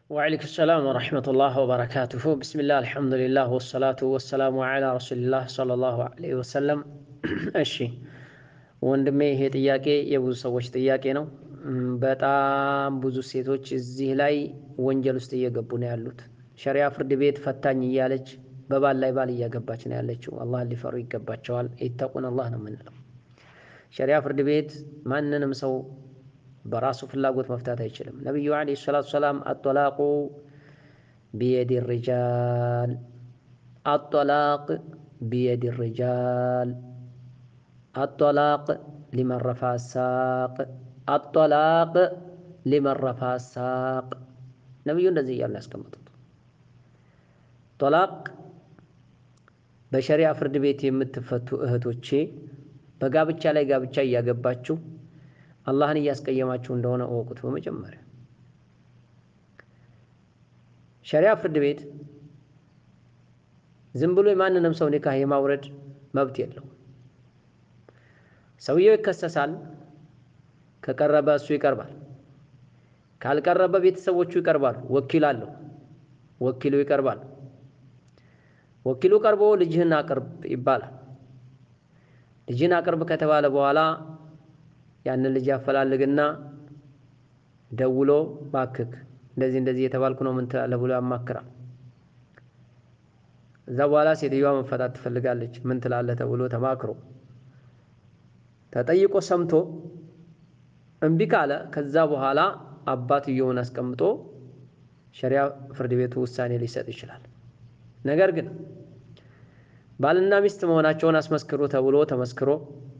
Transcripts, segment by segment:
ወዓለይኩም ሰላም ወረሕመቱላህ ወበረካቱሁ ብስሚላህ አልሐምዱሊላህ ወሰላቱ ወሰላሙ ዓላ ረሱሊላህ ሰለላሁ ዐለይሂ ወሰለም። እሺ ወንድሜ ይሄ ጥያቄ የብዙ ሰዎች ጥያቄ ነው። በጣም ብዙ ሴቶች እዚህ ላይ ወንጀል ውስጥ እየገቡ ነው ያሉት። ሸሪያ ፍርድ ቤት ፈታኝ እያለች በባል ላይ ባል እያገባች ነው ያለችው። አላህን ሊፈሩ ይገባቸዋል። ኢተቁን አላህ ነው የምንለው። ሸሪያ ፍርድ ቤት ማንንም ሰው በራሱ ፍላጎት መፍታት አይችልም። ነቢዩ ዓለይሂ ሰላቱ ሰላም አጦላቁ ቢየዲ ሪጃል አጦላቅ ቢየዲ ሪጃል አጦላቅ ሊመን ረፋ ሳቅ አጦላቅ ሊመን ረፋ ሳቅ ነቢዩ እንደዚህ እያሉ ያስቀመጡት ጦላቅ በሸሪያ ፍርድ ቤት የምትፈቱ እህቶቼ በጋብቻ ላይ ጋብቻ እያገባችሁ አላህን እያስቀየማችሁ እንደሆነ እወቁት። በመጀመሪያ ሸሪያ ፍርድ ቤት ዝም ብሎ የማንንም ሰው ኒካህ የማውረድ መብት የለው። ሰውየው ይከሰሳል። ከቀረበ እሱ ይቀርባል። ካልቀረበ ቤተሰቦቹ ይቀርባሉ። ወኪል አለው። ወኪሉ ይቀርባል። ወኪሉ ቀርቦ ልጅህን አቅርብ ይባላል። ልጅህን አቅርብ ከተባለ በኋላ ያንን ልጅ ያፈላልግና ደውሎ ባክክ እንደዚህ እንደዚህ የተባልኩ ነው ምን ትላለህ ብሎ ያማክራል። እዛ በኋላ ሴትዮዋ መፈታት ትፈልጋለች። ምን ትላለህ ተብሎ ተማክሮ ተጠይቆ ሰምቶ እምቢ ካለ ከዛ በኋላ አባትየውን አስቀምጦ ሸሪያ ፍርድ ቤቱ ውሳኔ ሊሰጥ ይችላል። ነገር ግን ባልና ሚስት መሆናቸውን አስመስክሩ ተብሎ ተመስክሮ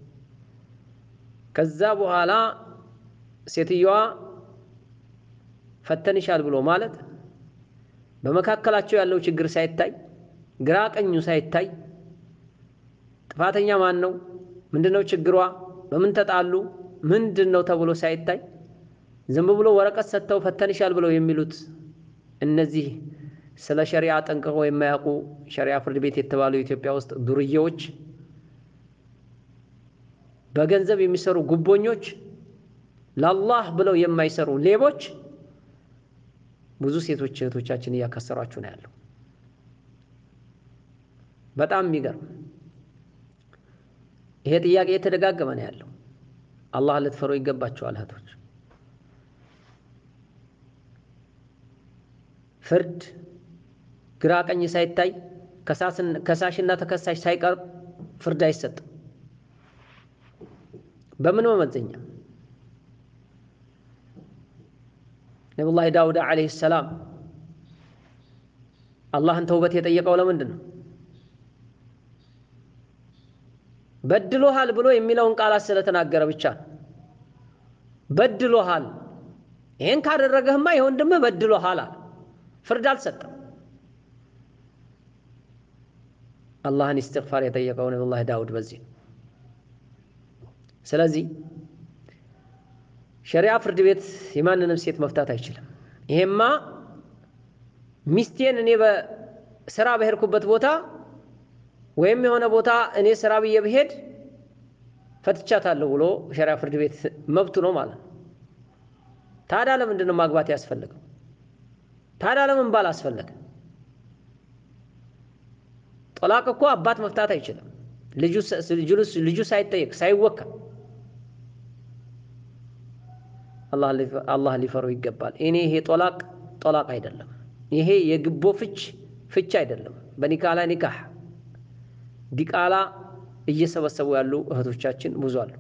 ከዛ በኋላ ሴትዮዋ ፈተንሻል ብሎ ማለት በመካከላቸው ያለው ችግር ሳይታይ ግራ ቀኙ ሳይታይ ጥፋተኛ ማን ነው፣ ምንድነው ችግሯ፣ በምን ተጣሉ፣ ምንድን ነው ተብሎ ሳይታይ ዝም ብሎ ወረቀት ሰጥተው ፈተንሻል ብለው የሚሉት እነዚህ ስለ ሸሪዓ ጠንቅቀው የማያውቁ ሸሪዓ ፍርድ ቤት የተባሉ ኢትዮጵያ ውስጥ ዱርዬዎች በገንዘብ የሚሰሩ ጉቦኞች፣ ለአላህ ብለው የማይሰሩ ሌቦች ብዙ ሴቶች እህቶቻችን እያከሰሯችሁ ነው ያለው። በጣም የሚገርም ይሄ ጥያቄ የተደጋገመ ነው ያለው። አላህ ልትፈሩ ይገባቸዋል እህቶች። ፍርድ ግራ ቀኝ ሳይታይ ከሳሽና ተከሳሽ ሳይቀርብ ፍርድ አይሰጥም። በምን መመዘኛ? ነቢዩላህ ዳውድ ዓለይሂ ሰላም አላህን ተውበት የጠየቀው ለምንድን ነው? በድሎሃል ብሎ የሚለውን ቃላት ስለተናገረ ብቻ ነው። በድሎሃል፣ ይህን ካደረገህማ የወንድምህ በድሎሃል አለ። ፍርድ አልሰጠም። አላህን ኢስቲግፋር የጠየቀው ነቢዩላህ ዳውድ በዚህ ነው። ስለዚህ ሸሪዓ ፍርድ ቤት የማንንም ሴት መፍታት አይችልም። ይሄማ ሚስቴን እኔ በስራ በሄድኩበት ቦታ ወይም የሆነ ቦታ እኔ ስራ ብዬ ብሄድ ፈትቻታለሁ ብሎ ሸሪዓ ፍርድ ቤት መብቱ ነው ማለት ነው። ታዲያ ለምንድን ነው ማግባት ያስፈልገው? ታዲያ ለምን ባል አስፈለገ? ጦላቅ እኮ አባት መፍታት አይችልም። ልጁ ሳይጠየቅ ሳይወከል አላህ ሊፈሩ ይገባል። እኔ ይሄ ጦላቅ ጦላቅ አይደለም። ይሄ የግቦ ፍች ፍች አይደለም። በኒካላ ኒካህ ዲቃላ እየሰበሰቡ ያሉ እህቶቻችን ብዙ አሉ።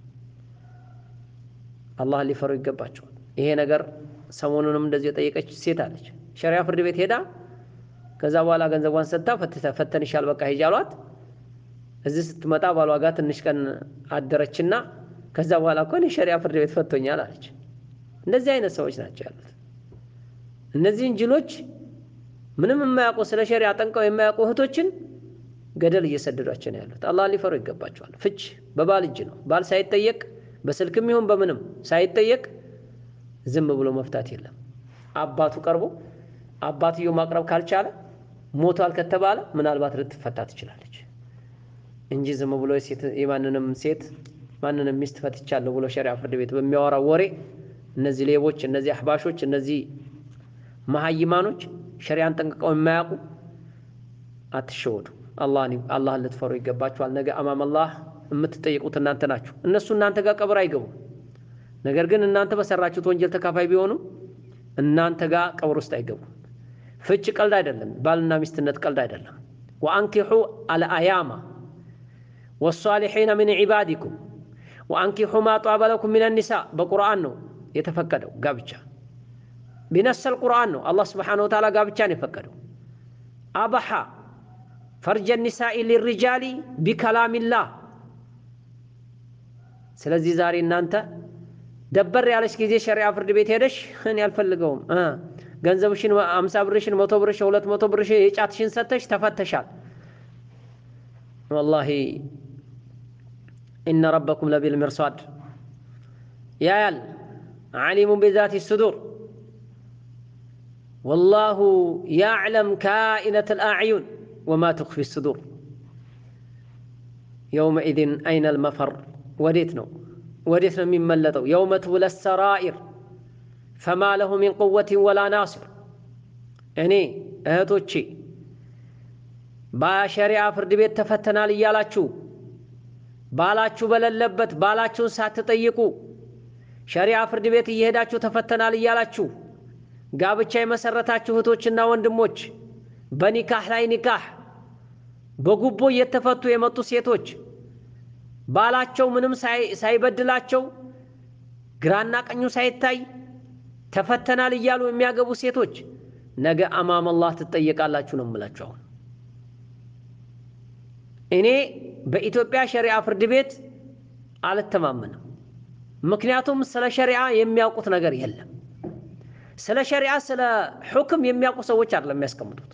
አላህ ሊፈሩ ይገባቸዋል። ይሄ ነገር ሰሞኑንም እንደዚህ የጠየቀች ሴት አለች። ሸሪያ ፍርድ ቤት ሄዳ ከዛ በኋላ ገንዘቧን ሰጥታ ፈተንሻል በቃ ሂጂ አሏት። እዚህ ስትመጣ ባሏ ጋር ትንሽ ቀን አደረችና ከዛ በኋላ እኮ እኔ ሸሪያ ፍርድ ቤት ፈቶኛል አለች። እንደዚህ አይነት ሰዎች ናቸው ያሉት። እነዚህን ጅሎች ምንም የማያውቁ ስለ ሸሪያ ጠንቀው የማያውቁ እህቶችን ገደል እየሰደዷቸው ነው ያሉት። አላህ ሊፈሩ ይገባቸዋል። ፍች በባል እጅ ነው። ባል ሳይጠየቅ በስልክም ይሁን በምንም ሳይጠየቅ ዝም ብሎ መፍታት የለም። አባቱ ቀርቦ አባትየው ማቅረብ ካልቻለ ሞቷል ከተባለ ምናልባት ልትፈታ ትችላለች እንጂ ዝም ብሎ የማንንም ሴት ማንንም ሚስት ፈትቻለሁ ብሎ ሸሪዓ ፍርድ ቤት በሚያወራው ወሬ እነዚህ ሌቦች፣ እነዚህ አህባሾች፣ እነዚህ መሀይማኖች ሸሪያን ጠንቅቀው የማያውቁ አትሸወዱ። አላህን ልትፈሩ ይገባችኋል። ነገ አማም አላህ የምትጠይቁት እናንተ ናችሁ። እነሱ እናንተ ጋር ቀብር አይገቡም። ነገር ግን እናንተ በሰራችሁት ወንጀል ተካፋይ ቢሆኑ እናንተ ጋር ቀብር ውስጥ አይገቡም። ፍች ቀልድ አይደለም። ባልና ሚስትነት ቀልድ አይደለም። ወአንኪሑ አልአያማ ወሳሊሒነ ሚን ዒባዲኩም ወአንኪሑ ማ ጧበ ለኩም ሚነ ኒሳ በቁርአን ነው የተፈቀደው ጋብቻ ቢነሰል ቁርአን ነው አላህ ስብሓነሁ ወተዓላ ጋብቻን የፈቀደው። አበሓ ፈርጀ ኒሳኢ ሊሪጃሊ ቢከላሚላህ። ስለዚህ ዛሬ እናንተ ደበር ያለች ጊዜ ሸሪዓ ፍርድ ቤት ሄደሽ እኔ አልፈልገውም ገንዘብሽን አምሳ ብርሽን መቶ ብርሽ ሁለት መቶ ብርሽ የጫትሽን ሰተሽ ተፈተሻል። ወላሂ ኢነ ረበኩም ለቢል ሚርሷድ ያያል ዓሊሙን ቢዛቲ ሱዱር ወላሁ ያዕለም ካኢነት ልአዕዩን ወማ ትኽፊ ሱዱር የውመኢዝን አይነ ልመፈር ወዴት ነው ወዴት ነው የሚመለጠው? የውመ ትብለ ሰራኢር ፈማ ለሁ ሚን ቁወትን ወላ ናስር። እኔ እህቶቼ በሸሪዓ ፍርድ ቤት ተፈተናል እያላችሁ ባላችሁ በሌለበት ባላችሁን ሳትጠይቁ ሸሪዓ ፍርድ ቤት እየሄዳችሁ ተፈተናል እያላችሁ ጋብቻ የመሰረታችሁ እህቶችና ወንድሞች በኒካህ ላይ ኒካህ በጉቦ እየተፈቱ የመጡ ሴቶች ባላቸው ምንም ሳይበድላቸው ግራና ቀኙ ሳይታይ ተፈተናል እያሉ የሚያገቡ ሴቶች ነገ አማም አላህ ትጠየቃላችሁ ነው የምላችሁ። አሁን እኔ በኢትዮጵያ ሸሪዓ ፍርድ ቤት አልተማመንም። ምክንያቱም ስለ ሸሪዓ የሚያውቁት ነገር የለም። ስለ ሸሪዓ ስለ ሑክም የሚያውቁ ሰዎች አይደለም የሚያስቀምጡት፣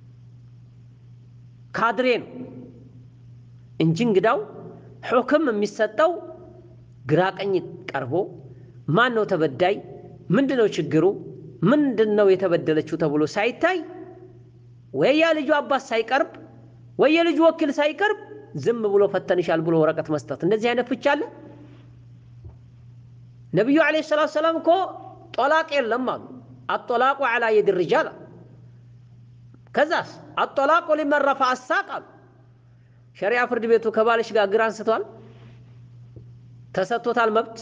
ካድሬ ነው እንጂ እንግዳው ሑክም የሚሰጠው ግራ ቀኝ ቀርቦ ማን ነው ተበዳይ፣ ምንድን ነው ችግሩ፣ ምንድን ነው የተበደለችው ተብሎ ሳይታይ ወይ የልጁ አባት ሳይቀርብ ወይ የልጁ ወኪል ሳይቀርብ ዝም ብሎ ፈተንሻል ብሎ ወረቀት መስጠት፣ እንደዚህ አይነት ፍቻ አለ? ነቢዩ ዓለይሂ ሰላቱ ሰላም እኮ ጦላቅ የለም አሉ። አጦላቁ ዓላ የድ ሪጃል ከዛስ አጦላቁ ሊመን ረፈዐ አሳቅ አሉ። ሸሪዓ ፍርድ ቤቱ ከባልሽ ጋር እግር አንስቷል፣ ተሰጥቶታል መብት።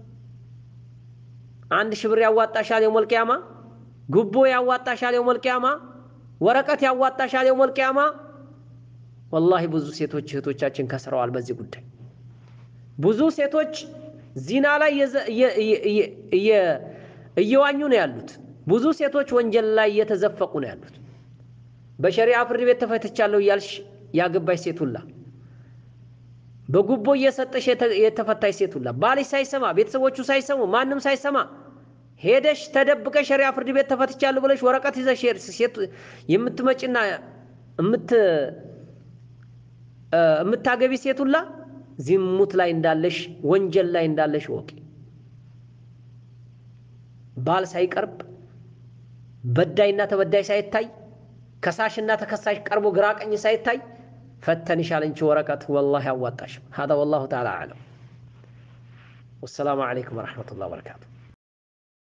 አንድ ሺህ ብር ያዋጣሻል የውመል ቂያማ፣ ጉቦ ያዋጣሻል የውመል ቂያማ፣ ወረቀት ያዋጣሻል የውመል ቂያማ። ወላሂ ብዙ ሴቶች እህቶቻችን ከስረዋል በዚህ ጉዳይ። ብዙ ሴቶች ዚና ላይ እየዋኙ ነው ያሉት። ብዙ ሴቶች ወንጀል ላይ እየተዘፈቁ ነው ያሉት። በሸሪዓ ፍርድ ቤት ተፈትቻለሁ እያልሽ ያገባሽ ሴት ሁላ በጉቦ እየሰጠሽ የተፈታሽ ሴት ሁላ ባልሽ ሳይሰማ ቤተሰቦቹ ሳይሰሙ ማንም ሳይሰማ ሄደሽ ተደብቀሽ ሸሪዓ ፍርድ ቤት ተፈትቻለሁ ብለሽ ወረቀት ይዘሽ የምትመጪና የምታገቢ ሴት ሁላ ዝሙት ላይ እንዳለሽ ወንጀል ላይ እንዳለሽ ወቂ። ባል ሳይቀርብ በዳይና ተበዳይ ሳይታይ ከሳሽና ተከሳሽ ቀርቦ ግራ ቀኝ ሳይታይ ፈተንሻል እንቺ ወረቀት ወላሂ አዋጣሽ። ሀዛ ወላሁ ተዓላ አዕለም። ወሰላሙ ዓለይኩም ወረሕመቱላህ ወበረካቱ።